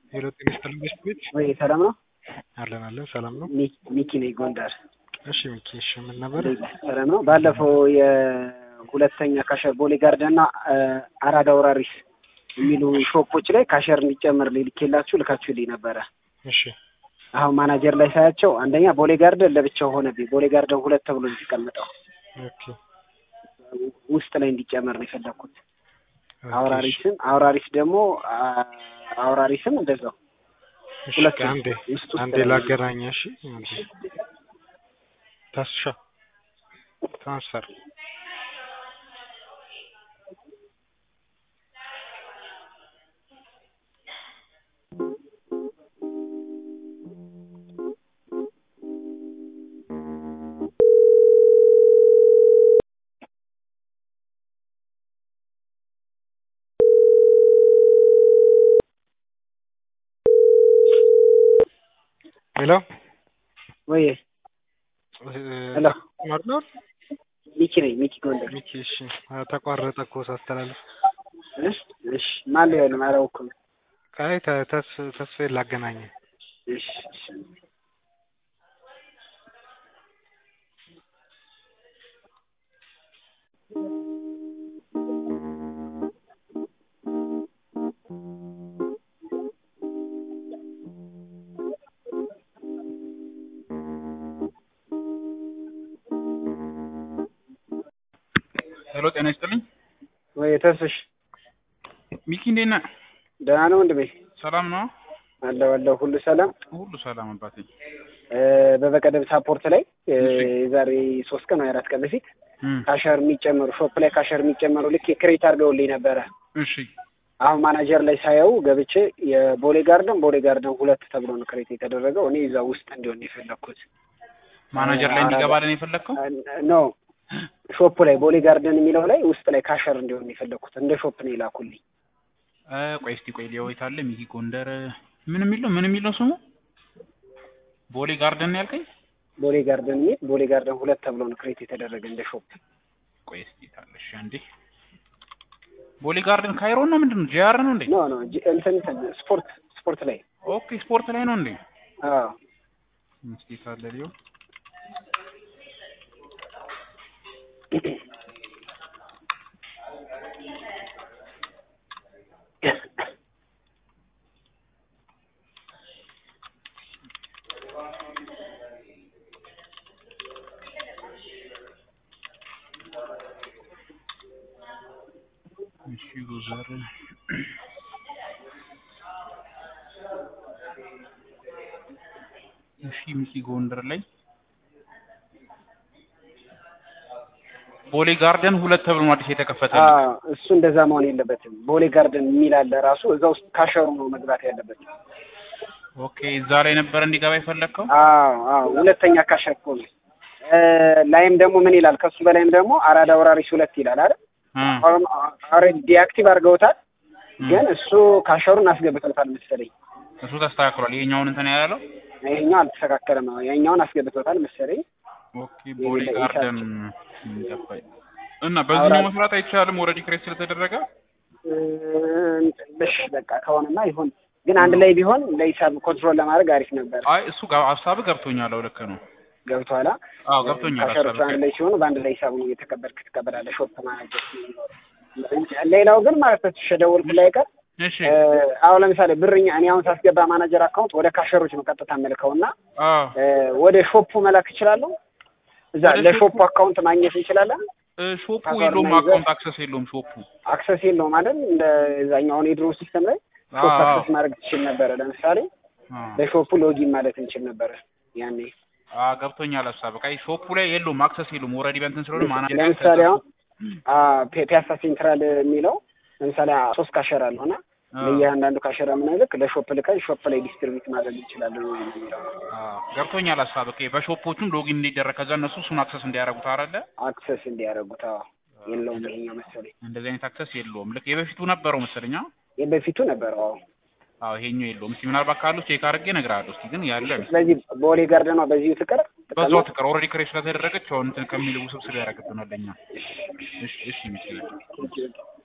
ሄሎ ጤና ይስጥልኝ ቤት ቤት ወይ ሰላም ነው? አለን አለን ሰላም ነው። ሚ- ሚኪ ነኝ ጎንደር። እሺ ሚኪ እሺ ምን ነበር? ሰላም ነው። ባለፈው የሁለተኛ ካሸር ቦሌ ጋርደን እና አራዳ ወራሪስ የሚሉ ሾፖች ላይ ካሸር እንዲጨምር ልኬላችሁ ልካችሁልኝ ነበረ። እሺ አሁን ማናጀር ላይ ሳያቸው አንደኛ ቦሌ ጋርደን ለብቻው ሆነብኝ። ቦሌ ጋርደን ሁለት ተብሎ ነው የተቀመጠው ኦኬ ውስጥ ላይ እንዲጨመር ነው የፈለግኩት። ኦኬ፣ አውራሪስም አውራሪስ ደግሞ አ- አውራሪስም እንደዛው እሺ ሁለት አንዴ ውስጥ ውስጥ አንዴ ላይ ነው። ላገናኝ እሺ አንዴ ታስሻ ትራንስፈር ሄሎ ወይ ሄሎ ማርኖር ሚኪ ነኝ ሚኪ ጎንደር። ሚኪ እሺ አ፣ ተቋረጠ እኮ ሳስተላልፍ እሺ እሺ ማን ሊሆን ነው አላውቅም። ቃይ ተ- ተስ ተስፋዬን ላገናኝ እሺ እሺ ሄሎ ጤና ይስጥልኝ። ወይ ተስፍሽ ሚኪ እንዴት ነህ? ደህና ነው ወንድሜ? ሰላም ነው? አለው አለው ሁሉ ሰላም። ሁሉ ሰላም አባቴ። እ፣ በበቀደም ሳፖርት ላይ እ፣ እሺ። የዛሬ ሶስት ቀን ወይ አራት ቀን በፊት እም፣ ካሸር የሚጨመሩ ሾፕ ላይ ካሸር የሚጨመሩ ልክ ክሬት አድርገውልኝ ነበረ። እሺ አሁን ማናጀር ላይ ሳየው ገብቼ የቦሌ ጋርደን ቦሌ ጋርደን ሁለት ተብሎ ነው ክሬት የተደረገው። እኔ እዛ ውስጥ እንዲሆን ነው የፈለግኩት። ማናጀር ላይ እንዲገባልን የፈለግከው? ኖ ሾፑ ላይ ቦሌ ጋርደን የሚለው ላይ ውስጥ ላይ ካሸር እንዲሆን ነው የፈለግኩት። እንደ ሾፕ ነው የላኩልኝ። እ፣ ቆይ እስቲ ቆይ ሊያወይት አለ ሚኪ ጎንደር ምን የሚል ነው ምን የሚል ነው ስሙ? ቦሌ ጋርደን ነው ያልከኝ? ቦሌ ጋርደን የሚል ቦሌ ጋርደን ሁለት ተብሎ ነው ክሬት የተደረገ እንደ ሾፕ። ቆይ እስቲ ታለሽ አንዴ። ቦሌ ጋርደን ካይሮ ነው ምንድን ነው? ጂአር ነው እንዴ? ኖ ኖ ጂ- እንትን እንትን ስፖርት ስፖርት ላይ ኦኬ ስፖርት ላይ ነው እንዴ? አዎ እስቲ ታለ ሊዮ እሺ ጉዘር እሺ ሚኪ ጎንደር ላይ ቦሌ ጋርደን ሁለት ተብሎ ነው አዲስ የተከፈተልኝ። አዎ እሱ እንደዛ መሆን የለበትም። ቦሌ ጋርደን የሚል አለ ራሱ እዛ ውስጥ ካሸሩ ነው መግባት ያለበት። ኦኬ እዛ ላይ ነበር እንዲገባ የፈለግከው? አዎ አዎ ሁለተኛ ካሸር እኮ ነው። እ፣ ላይም ደግሞ ምን ይላል? ከሱ በላይም ደግሞ አራዳ ወራሪስ ሁለት ይላል አይደል? እ፣ ኦልሬዲ ዲአክቲቭ አድርገውታል፣ እ። ግን እሱ ካሸሩን አስገብተውታል መሰለኝ። እሱ ተስተካክሏል። ይሄኛውን እንትን ያለው ይሄኛው አልተስተካከለም ነው። ይሄኛውን አስገብተውታል መሰለኝ። ኦኬ ቦሌ የሌለ ጋርደን ገባኝ። እና በዚህኛው አውራ- መስራት አይቻልም? ኦልሬዲ ክሬት ስለተደረገ እ፣ እሺ በቃ ከሆነማ ይሁን፣ ግን አንድ ላይ ቢሆን ለሂሳብ ኮንትሮል ለማድረግ አሪፍ ነበር። አይ እሱ ጋ- ሀሳብ ገብቶኛል። አዎ ልክ ነው። ገብቶሃል? አዎ ገብቶኛል። ካሸሮቹ ሀሳብ አንድ ላይ ሲሆኑ በአንድ ላይ ሂሳቡን እየተቀበልክ ትቀበላለህ። ሾፕ ማናጀር ሲኖር። ሌላው ግን ማለት ነው ተሸደወልኩ ላይ ቀር እሺ እ፣ አሁን ለምሳሌ ብርኛ እኔ አሁን ሳስገባ ማናጀር አካውንት ወደ ካሸሮች ነው ቀጥታ መልከው እና አዎ እ፣ ወደ ሾፑ መላክ እችላለሁ። እዛ ወደ ለሾፑ ሾፑ- አካውንት ማግኘት እንችላለን። እ፣ ሾፑ ፓስዋርድ የለውም፣ እና ይዘህ- አካውንት አክሰስ የለውም ሾፑ። አክሰስ የለውም አይደል? እንደ እዛኛው አሁን የድሮ ሲስተም ላይ ሾፕ አዎ አዎ አክሰስ ማድረግ ትችል ነበረ። ለምሳሌ አዎ። በሾፑ ሎጊን ማለት እንችል ነበረ ያኔ። አዎ ገብቶኛል። ሀሳብ በቃ ይሄ ሾፑ ላይ የለውም፣ አክሰስ የለውም። ኦልሬዲ በእንትን ስለሆነ ማናጀር ለምሳሌ አሁን አ፣ ፒ- ፒያሳ ሴንትራል የሚለው ለምሳሌ አ- ሶስት ካሸር አለሆነ ለእያንዳንዱ ካሸራ ምናልክ ለሾፕ ልከን ሾፕ ላይ ዲስትሪቢዩት ማድረግ እንችላለን ነው የሚለው። ገብቶኛል ሀሳብ በቃ በሾፖቹም ሎጊን እንዲደረግ ከዛ እነሱ እሱን አክሰስ እንዲያደርጉት አይደለ? አክሰስ እንዲያደርጉት። አዎ የለውም ይሄኛው መሰለኝ። እንደዚህ አይነት አክሰስ የለውም። ልክ የበፊቱ ነበረው መሰለኝ። አዎ የበፊቱ ነበረው። አዎ አዎ ይሄኛው የለውም። እስቲ ምናልባት ካሉ ቼክ አድርጌ እነግርሃለሁ። እስቲ ግን ያለ ስለዚህ ቦሌ ጋርደኗ በዚሁ ትቀር በዛው ትቀር። ኦልሬዲ ክሬት ስለተደረገች አሁን እንትን ከሚል ውስብስብ ያደርግብናል ለኛ። እሺ እሺ ይመስላል። ትቀር